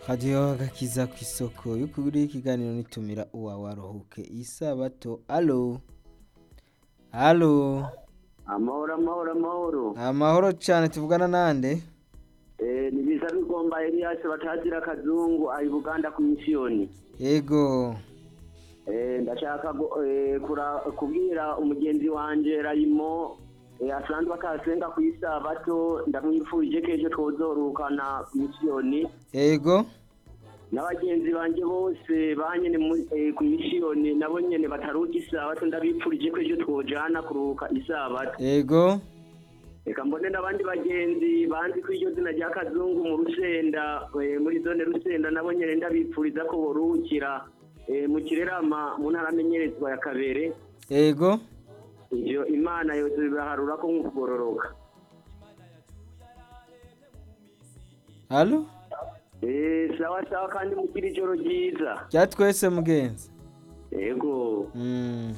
radiyo gakiza ku isoko y'ukuri ikiganiro nitumira uwawe aruhuke isabato alo alo amahoro amahoro amahoro amahoro cyane tuvugana nande Eh, ni biza bigomba Elias batazira akazungu ari Buganda ku misiyoni yego Eh, ndashaka gu- eh, kura- kubwira umugenzi wanje Rayimo eh, asanzwe akasenga ku isabato ndamwifurije ko ejo twozorukana ku misiyoni yego n'abagenzi banje bose banyene mu- eh, ku misiyoni nabo nyene bataruka isabato ndabipfurije ko ejo twojana kuruhuka isabato yego reka mbone n'abandi bagenzi banzi ko iryo zina rya kazungu mu rusenda eh, muri zone rusenda nabo nyene ndabipfuriza ko boruhukira eh, mu kirerama mu ntara amenyerezwa ya kabere yego ivyo imana yose bibaharura ko nk'ukugororoka alo Eh, sawa sawa kandi mugire ijoro ryiza rya twese mugenzi yego Mm.